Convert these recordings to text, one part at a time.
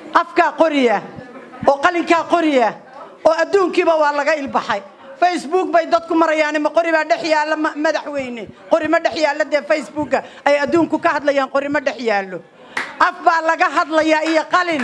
afkaa qoriya oo qalinkaa qoriya oo adduunkiiba waa laga ilbaxay facebook bay dadku marayaan ma qori baa dhex yaalla madaxweyne qori ma dhex yaallo dee facebooka ay adduunku ka hadlayaan qori ma dhex yaallo af baa laga hadlayaa iyo qalin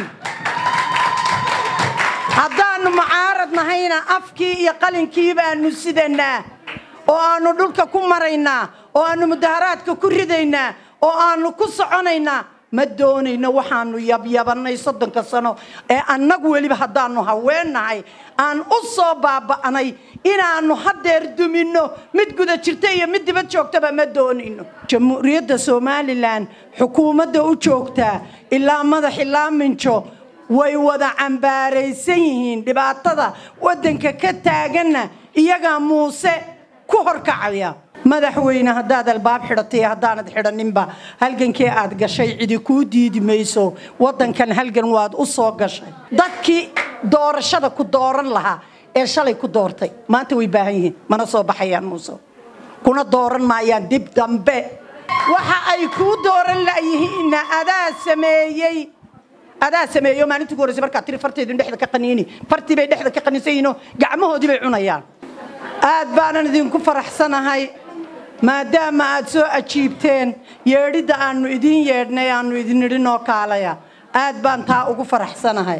haddaannu mucaarad nahayna afkii iyo qalinkii baanu sidanaa oo aannu dhulka ku maraynaa oo aannu mudaharaadka ku ridaynaa oo aannu ku soconaynaa ma doonayno waxaannu yabyabannay soddonka sano ee annagu weliba haddaannu haweennahay aan u soo baaba'nay inaannu haddeer duminno mid guda jirta iyo mid dibad joogtaba ma doonayno jamhuuriyadda somalilan xukuumadda u joogtaa ilaa madax ilaa minjo way wada cambaaraysan yihiin dhibaatada waddanka ka taaganna iyagaa muuse ku horkacaya madaxweyne haddaad albaab xidhatay haddaanad xidhaninba halgankii aad gashay cidi kuu diidi mayso waddankan halgan waad u soo gashay dadkii doorashada ku dooran lahaa ee shalay ku doortay maanta way baahan yihiin mana soo baxayaan muuse kuna dooran maayaan dib dambe waxa ay kuu dooran layihiinna adaa sameeyey adaa sameeyo maalintii ugu horreysay markaad tiri farteedu dhexda ka qaniini fartii bay dhexda ka qaniinsan yihiinoo gacmahoodii bay cunayaan aad baanan idinku faraxsanahay maadaama aad soo ajiibteen yeedhidda aannu idiin yeedhnay aannu idin nidhi noo kaalaya aad baan taa ugu faraxsanahay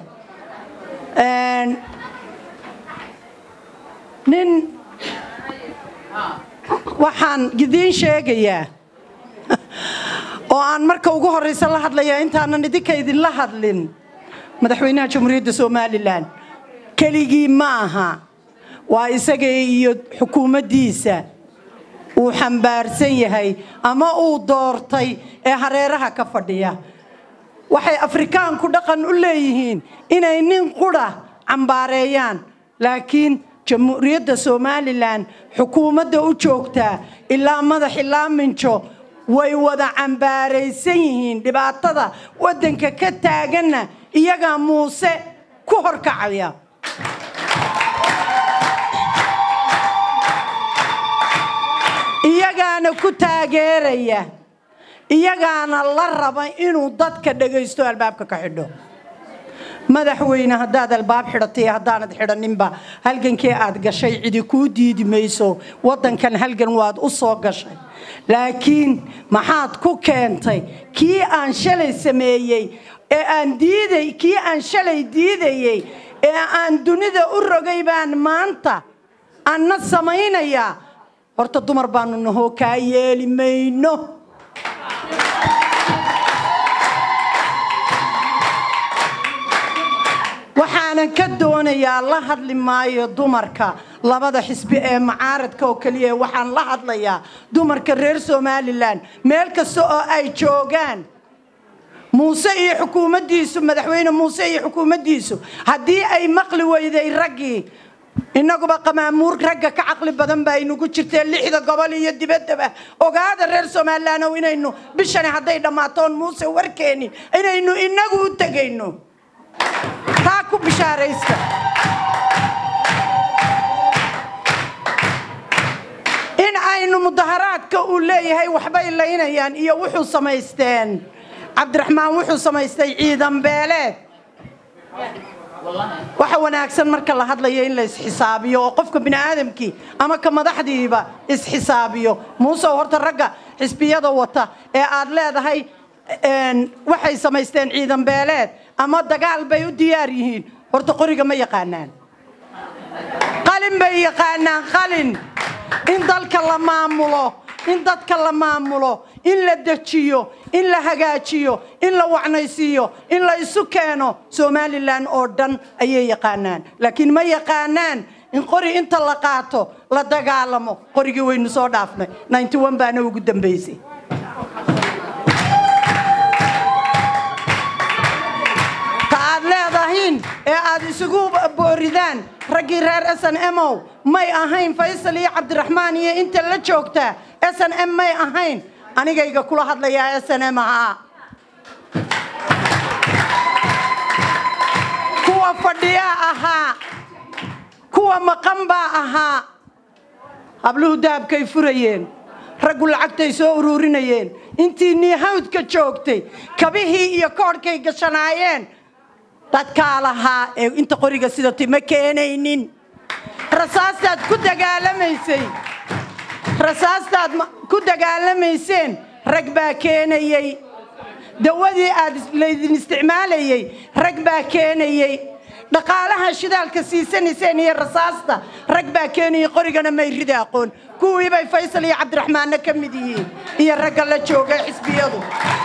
nin waxaan idiin sheegayaa oo aan marka ugu horraysa la hadlayaa intaanan idinka idinla hadlin madaxweynaha jamhuuriyadda somalilan keligii ma aha waa isaga iyo xukuumaddiisa uu xambaarsan yahay ama uu doortay ee hareeraha ka fadhiya waxay afrikaanku dhaqan u leeyihiin inay nin qudha cambaareeyaan laakiin jamhuuriyadda somalilan xukuumadda u joogtaa ilaa madax ilaa minjo way wada cambaaraysan yihiin dhibaatada waddanka ka taaganna iyagaa muuse ku horkacaya iyagaana ku taageeraya iyagaana la raba inuu dadka dhagaysto albaabka ka xidho madaxweyne haddaad albaab xidhatay haddaanad xidhaninba halgankii aad gashay cidi kuu diidi mayso waddankan halgan waad u soo gashay laakiin maxaad ku keentay kii aan shalay sameeyey ee aan diiday kii aan shalay diidayey ee aan dunida u rogay baan maanta anna samaynayaa horta dumar baanu nahoo kaa yeeli mayno waxaanan ka doonayaa la hadli maayo dumarka labada xisbi ee mucaaradka oo keliya waxaan la hadlayaa dumarka reer somalilan meel kasta oo ay joogaan muuse iyo xukuumaddiisu madaxweyne muuse iyo xukuumaddiisu haddii ay maqli weyday raggii innaguba qamaamuur ragga ka caqli badan baa inugu jirtee lixda gobol iyo dibaddaba ogaada reer somalilaanow inaynu bishani hadday dhammaatoon muuse warkeenin inaynu innagu u tegayno taa ku bishaaraysta in aynu mudaharaadka uu leeyahay waxbay laynayaan iyo wuxuu samaysteen cabdiraxmaan wuxuu samaystay ciidan beeleed waxa wanaagsan marka la hadlayo in la isxisaabiyo oo qofka bini'aadamkii ama ka madaxdiiba isxisaabiyo muuse horta ragga xisbiyada wata ee aad leedahay waxay samaysteen ciidan beeleed ama dagaal bay u diyaar yihiin horta qoriga ma yaqaanaan qalin bay yaqaanaan qalin in dalka la maamulo in dadka la maamulo in la dejiyo in la hagaajiyo in la wacnaysiiyo in la isu keeno somalilan oo dhan ayay yaqaanaan laakiin ma yaqaanaan in qori inta la qaato la dagaalamo qorigii waynu soo dhaafnay baana ugu dambaysay ta aad leedahiin ee aad isugu booridaan raggii reer s n mow may ahayn faysal iyo cabdiraxmaan iyo inta la joogtaa s n m may ahayn anigayga kula hadlayaa s n m ahaa kuwa fadhiyaa ahaa kuwa maqan baa ahaa habluhu dahabkay furayeen raggu lacagtay soo uruurinayeen intii niihawdka joogtay kabihii iyo koodhkay gashanaayeen dadkaa lahaa ee inta qoriga sidatay ma keenaynin rasaastaad ku dagaalamaysay rasaastaad ku dagaalamayseen rag baa keenayey dawadii aad laydin isticmaalayey rag baa keenayey dhaqaalaha shidaalka siisanayseen iyo rasaasta rag baa keenayey qorigana may rida aqoon kuwii bay faysal iyo cabdiraxmaanna ka mid yihiin iyo ragga la jooga xisbiyadu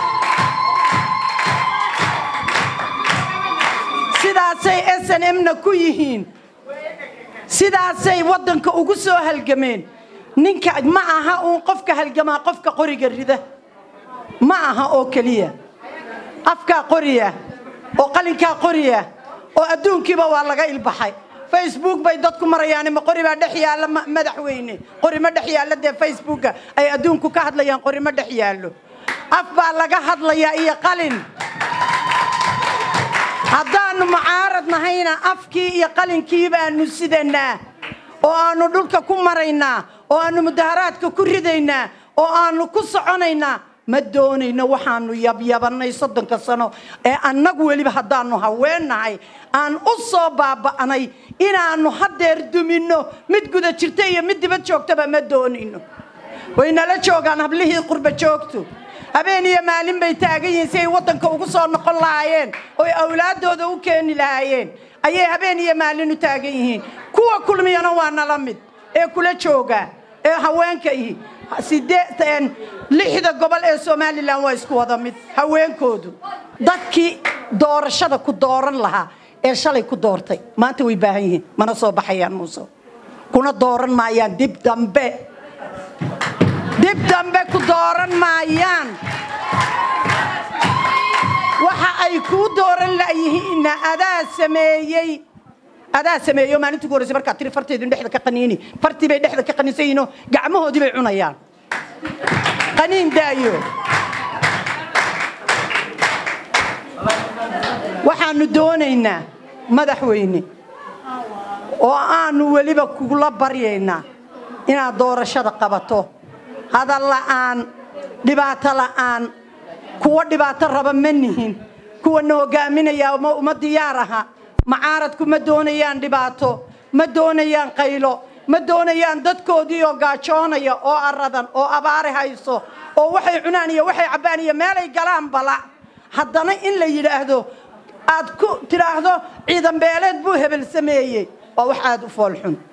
sidaasay s n m-na ku yihiin sidaasay waddanka ugu soo halgameen ninka ma aha uun qofka halgamaa qofka qoriga rida ma aha oo keliya afkaa qoriya oo qalinkaa qoriya oo adduunkiiba waa laga ilbaxay facebook bay dadku marayaan ma qori baa dhex yaalla madaxweyne qori ma dhex yaallo dee facebooka ay adduunku ka hadlayaan qori ma dhex yaallo af baa laga hadlayaa iyo qalin haddaannu mucaarad nahayna afkii iyo qalinkii baanu sidanaa oo aannu dhulka ku maraynaa oo aannu mudaharaadka ku ridaynaa oo aannu ku soconaynaa ma doonayno waxaannu yabyabannay soddonka sano ee annagu weliba haddaannu haweennahay aan u soo baaba'nay inaannu haddeer duminno mid guda jirta iyo mid dibad joogtaba ma doonayno way nala joogaan hablihii qurba joogtu habeen iyo maalin bay taagan yihiin si ay waddanka ugu soo noqon lahaayeen oo ay awlaaddooda u keeni lahaayeen ayay habeen iyo maalin u taagan yihiin kuwa kulmiyana waa nala mid ee kula jooga ee haweenka ihi sideetan lixda gobol ee somalilan waa isku wada mid haweenkoodu dadkii doorashada ku dooran lahaa ee shalay ku doortay maanta way baahan yihiin mana soo baxayaan muuse kuna dooran maayaan dib dambe dib dambe ku dooran maayaan waxa ay kuu dooran layihiinna adaa sameeyey adaa sameeyo maalintii ku horreysay markaad tiri farteedin dhexda ka qaniini fartii bay dhexda ka qaniinsan yihiinoo gacmahoodii bay cunayaan qaniin daayo waxaannu doonaynaa madaxweyne oo aanu weliba kugula baryaynaa inaad doorashada qabato hadal la'aan dhibaato la'aan kuwa dhibaato raba ma nihin kuwana hogaaminaya uma diyaar aha macaaradku ma doonayaan dhibaato ma doonayaan qaylo ma doonayaan dadkoodii oo gaajoonaya oo aradan oo abaari hayso oo waxay cunaan iyo waxay cabbaan iyo meelay galaan bala haddana in la yidhaahdo aad ku tidhaahdo ciidan beeleed buu hebel sameeyey waa wax aada u foolxun